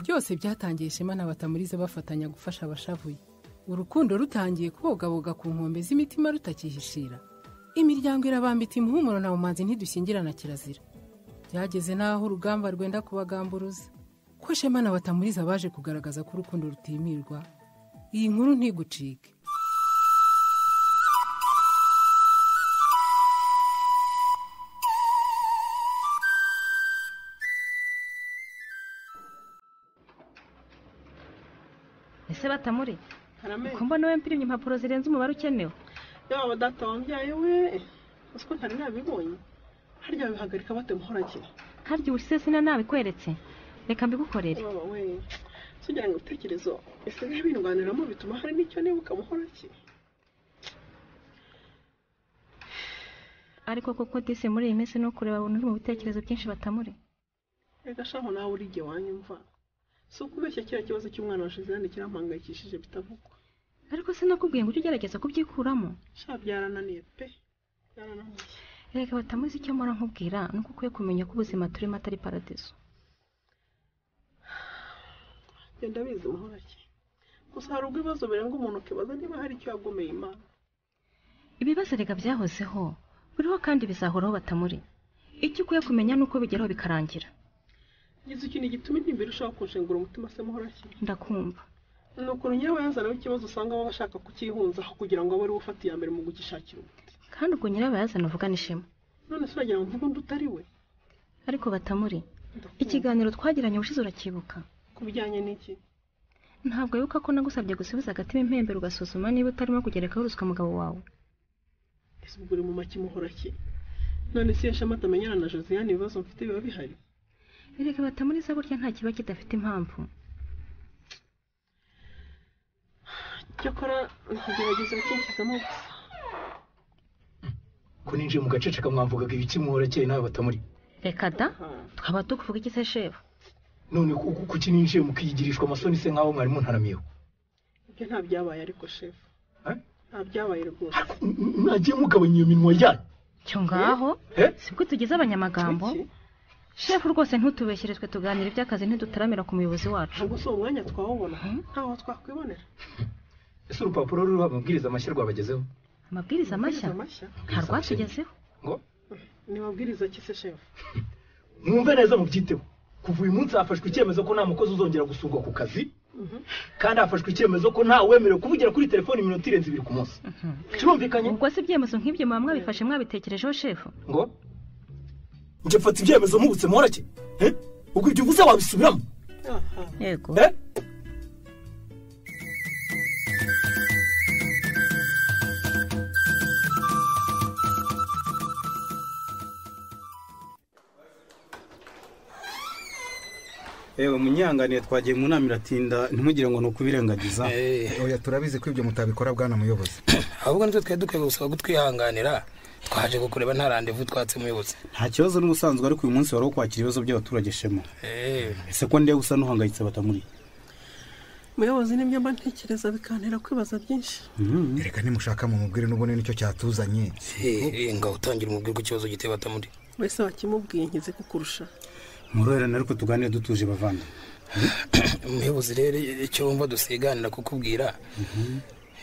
byose byatangiye ishema na batamurize bafatanya gufasha abashavuye urukundo rutangiye kubogaboga ku nkombe z'imitima rutakihishira imiryango irabambita umuhumuro na bumanzi ntidushyingirana kirazira byageze n'aho urugamba rwenda kubagamburuza ko shema na batamuriza baje kugaragaza ko urukundo rutimirwa iyi nkuru ntigucike ese batamuri uko mbona we mpirimye impapuro zirenze umubare ukenewe yaba data wambyaye we uzi ko ntari nabibonye harya bihagarika bate nkoragire harya ubu se sina nabikweretse reka mbigukorere baba we tugira ngo ibitekerezo bisigaye bindwaniramo bituma hari n'icyo niba ukamuhorakira ariko koko disi muri iyi minsi ni ukureba abantu uri mu bitekerezo byinshi batamuri reka shaho nawe uri igihe wanyumva si ukubeshya kiriya kibazo cy'umwana washize hano kirampangayikishije bitavugwa ariko sinakubwiye ngo ujye ugerageza kubyikuramo sha byarananiye pe byarananiye reka batamuzi icyo mpora nkubwira ni uko ukwiye kumenya ko ubuzima turimo atari paradizo genda biza umuhorake gusa hari ubwo ibibazo birenga umuntu ukibaza niba hari icyo yagomeye imana ibibazo reka byahozeho buriho kandi bizahoraho batamuri icyo ukwiye kumenya ni uko bigeraho bikarangira ngize ikintu gituma intimba irushaho kunshengura umutima se muhorake ndakumva ni ukuntu nyirawe yazanaho ikibazo usanga aba ashaka kukihunzaho kugira ngo abe ari we ufata iya mbere mu kugishakira umuti kandi ubwo nyirawe yazana uvugana ishema none se uragira ngo mvuge undi utari we ariko batamuri Ndakumva. ikiganiro twagiranye ubushize uracyibuka ku bijyanye n'iki ntabwo wibuka ko nagusabye gusubiza agatima impembero ugasuzuma niba utarimo kugerekaho uruswa mugabo wawe ese ubwo uri mu make muhorake none se iyo shema atamenyana na josiane ibibazo mfite biba bihari reka batamuriza burya nta kiba kidafite impamvu cyakora nkagerageza gukinjizamo gusa ko ninjiye mu gaceceka mwamvugaga ibiki muhorakeye nawe batamuri reka da Aha. tukaba tukuvuga iki se shefu none ku- ku- kuki ninjiye mukiyigirishwa amasoni se nk'aho mwari muntaramiyeho ibyo nta byabaye ariko shefu Eh? nta byabaye rwose N- mwagiye mugabanya iyo minwa yanyu cyo ngaho Eh? sibwo tugize abanyamagambo Iki? shefu rwose ntutubeshyere twe tuganira iby'akazi ntidutaramira ku muyobozi wacu ntabwo si umwanya twawubona Hmm? ntaho twakwibonera ese urupapuro ruriho amabwiriza mashya rwabagezeho amabwiriza mashya mashya nta rwatugezeho ngo ni mabwiriza ki se shefu mwumve neza mubyiteho kuva uyu munsi hafashwe icyemezo ko nta mukozi uzongera gusungwa ku kazi kandi hafashwe icyemezo ko nta wemerewe kuvugira kuri telefoni iminota irenze ibiri ku munsi kirumvikanye ubwo se ibyemezo nk'ibyo muba mwabifashe mwabitekerejeho shefu ngo njye mfata ibyemezo mpubutse muhorake Eh? ubwo ibyo uvuze wabisubiramo aha yego Eh? yewe munyanganiye twagiye mu nama iratinda ntimugire ngo ni ukubirengagiza oya turabizi ko ibyo mutabikora bwana muyobozi ahubwo nitwe twari dukwiye gusaba kutwihanganira twaje kukureba nta randevu twatse umuyobozi nta kibazo n'ubusanzwe ariko uyu munsi wari wo kwakira ibibazo by'abaturage shema Eh, ese ko ndiye gusa n'uhangayitse batamuri muyobozi n'ibyo mba ntekereza bikantera kwibaza byinshi reka nimushaka mumubwire n'ubone nicyo cyatuzanye eh, eh, ngaho utangira umubwire ko ikibazo giteye batamuri mbese wakimubwiye nkize kukurusha mworoherane ariko tuganire dutuje bavandimwe umuyobozi rero icyo wumva dusiganira kukubwira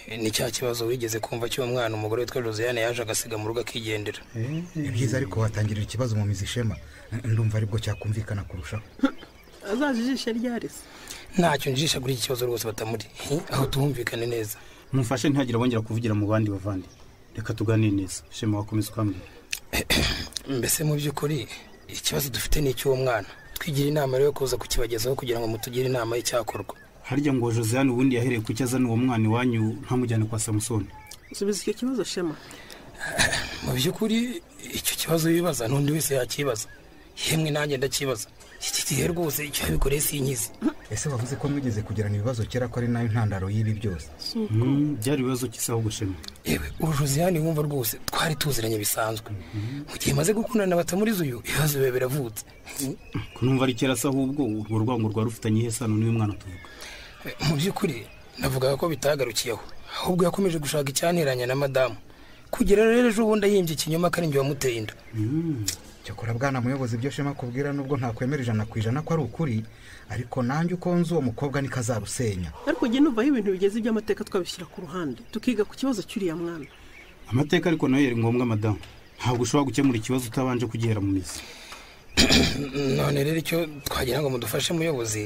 eh, ni cya kibazo wigeze kumva cy'uwo mwana umugore witwa josiane yaje agasiga mu rugo akigendera ni byiza ariko watangirira ikibazo mu mizi ishema ndumva aribwo cyakumvikana kurushaho azaje ijisho ryarese ntacyo njisha kuri iki kibazo rwose batamuri Eh, aho tuhumvikane neza mumfashe ntihagire abongera kuvugira mu bandi bavandi reka tuganire neza shema wakomeza ukambwira mbese mu by'ukuri ikibazo dufite ni icy'uwo mwana twigira inama rero yo kuza kukibagezaho kugira ngo mutugire inama y'icyakorwa harya ngo josiane ubundi yahereye ku cyo azana uwo mwana iwanyu ntamujyane kwa samusoni subiza icyo kibazo shema mu by'ukuri icyo kibazo wibaza n'undi wese yakibaza yemwe nanjye ndacyibaza iki gihe rwose icyo yabikoreye si inkizi ese wavuze ko mwigeze kugirana ibibazo kera ko ari nayo ntandaro y'ibi byose Mm, byari ibibazo cy'isi ahubwo shema yewe uru josiane wumva rwose twari tuziranye bisanzwe mu gihe maze gukundana na batamuriza uyu ibibazo biba biravutse kunumva ari kera se ahubwo urwo rwango rwari rufitanye ihe sano n'uyu mwana tuvuga mu by'ukuri navugaga ko bitagarukiyeho ahubwo yakomeje gushaka icyanteranya na madamu kugera rero ejo bundi ayimbye ikinyoma ko ari njye wamuteye inda cyakora bwana muyobozi ibyo shema akubwira nubwo ntakwemera ijana ku ijana ko ari ukuri ariko nanjye uko nzi uwo mukobwa niko azarusenya ariko njye numva aho ibintu bigeze iby'amateka twabishyira ku ruhande tukiga ku kibazo cy'uriya mwana amateka ariko nayo yari ngombwa madamu ntabwo ushobora gukemura ikibazo utabanje kugihera mu mizi none rero icyo twagira ngo mudufashe muyobozi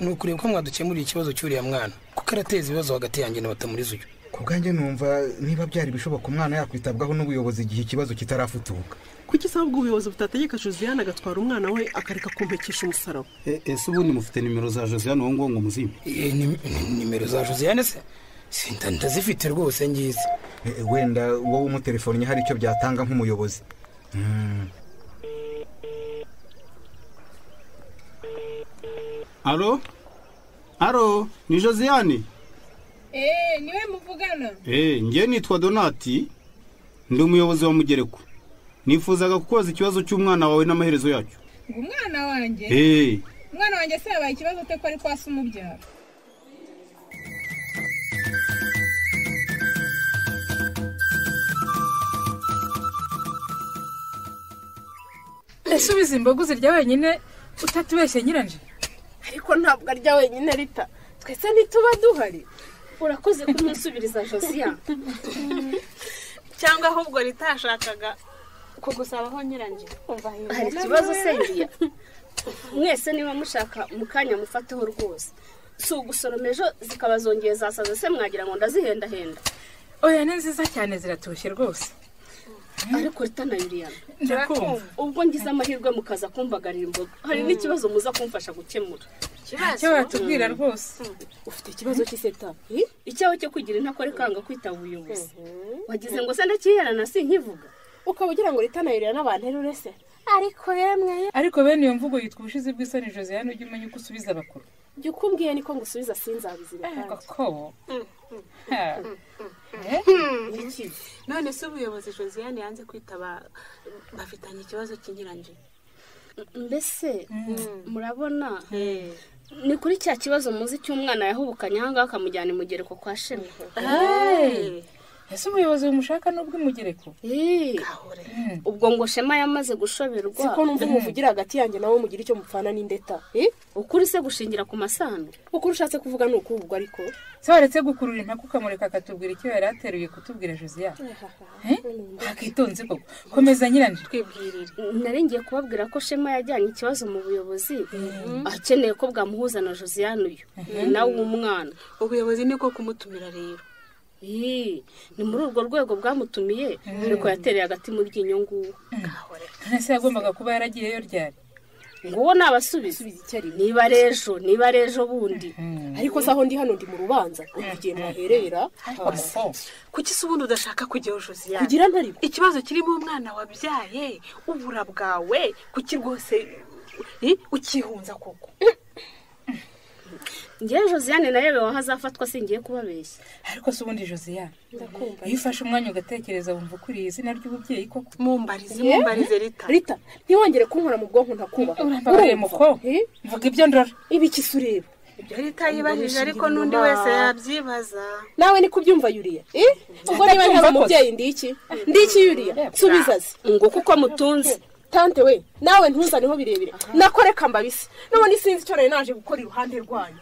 ni ukureba ko mwadukemurira ikibazo cy'uriya mwana kuko arateza ibibazo hagati yanjye na batamuriza uyu ku bwanjye numva niba byari ibishoboka umwana yakwitabwaho n'ubuyobozi igihe ikibazo kitarafutuka kuki isaba ubwo ubuyobozi butategeka josiane agatwara umwana we akareka kumpekesha umusaraba E- ese ubundi mufite nimero za josiane uwo nguwo ngo muzimpe Eh, nim- nimero za josiane se Sinda- ndazifite rwose ngizi E, wenda wowe umutelefonye hari icyo byatanga nk'umuyobozi Mm, aro aro ni josiane eee niwe muvugana eee njye nitwa donati ndi umuyobozi wa mugereko nifuzaga kukubaza ikibazo cy'umwana wawe n'amaherezo yacyo ngo umwana wanjye eee umwana wanjye se yabaye ikibazo cyo ko ari kwa se umubyara ese ubizi imboga uzirya wenyine utatubeshye nyiranje ariko ntabwo arya wenyine rita twese ntituba duhari urakoze kumwisubiriza josiya cyangwa ahubwo rita yashakaga kugusabaho nyiranje hari ikibazo sendiya mwese niba mushaka mu kanya mufateho rwose si ugusoroma ejo zikaba zongeye zasaze se mwagira ngo ndazihendahenda oya ni nziza cyane ziratoshye rwose ariko rita na yuriyana ndakumva ubwo ngize amahirwe mukaza kumbagarira imboga hari n'ikibazo muza kumfasha gukemura icyo watubwira rwose ufite ikibazo cy'iseta icyawe cyo kugira intakore kanga kwitaba ubuyobozi wagize ngo se ndakiherana sinkivuga ukaba ugira ngo rita na yurira n'abantu erure se ariko yemwe ariko bene iyo mvugo yitwa ubushizi bw'isoni josiane ujye umenya uko usubiza abakuru jya ukumbwiye niko ngusubiza sinzabizira koko Ha. none se ubuyobozi josiane yanze kwitaba bafitanye ikibazo kinyuranye mbese murabona ni kuri cya kibazo muzi cy'umwana yahubukanye ahangaha akamujyana imugereko kwa shema ese umuyobozi bumushaka n'ubwo imugereko Eh, ubwo ngo shema yamaze gushoberwa siko numva umuvugira hagati yanjye nawe mugira icyo mupfana n'indeta Eh, ukuri se gushingira ku masano ukuri ushatse kuvuga ni ukubugwa ariko se waretse gukurura impaka ukamureka akatubwira icyo yari ateruye kutubwira josiane Eh? ntakitonze koko komeza nyiranje twibwirire nari ngiye kubabwira ko shema yajyanye ikibazo mu buyobozi akeneye ko bwamuhuza na josiane uyu ni nawe w'umwana ubuyobozi niko kumutumira rero Eh, ni muri urwo rwego bwamutumiye ariko yatereye agati mu ryinyo nguwo ntese yagombaga kuba yaragiyeyo ryari nguwo ni abasubizo niba ari ejo niba ari ejo bundi ariko se aho ndi hano ndi mu rubanza ugiye mwaherera kuki se ubundi udashaka kujyaho josiane kugira ntaribwo ikibazo kirimo umwana wabyaye ubura bwawe kuki rwose eh, ukihunza koko ngewe josiane narebewe aho azafatwa singiye kubabeshya ariko se ubundi josiane iyo ufashe umwanya ugatekereza wumva ukuriye izina ry'ububyeyi koko mumbarize mumbarize rita rita ntiwongere kunkora mu bwonko ntakubaha urambabaye muko Eh? mvuga ibyo ndora ibi iki ureba rita yibajije ariko n'undi wese yabyibaza nawe niko ubyumva yuriya Eh? ubwo niba Ndabyumva ntari kose. umubyeyi ndi iki ndi iki yuriya nsubiza ze ngo kuko mutunze tante we nawe ntuzaniho birebire nakore kambabisi n'ubundi sinzi icyo nari naje gukora iruhande rwanyu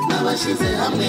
n'abashyize hamwe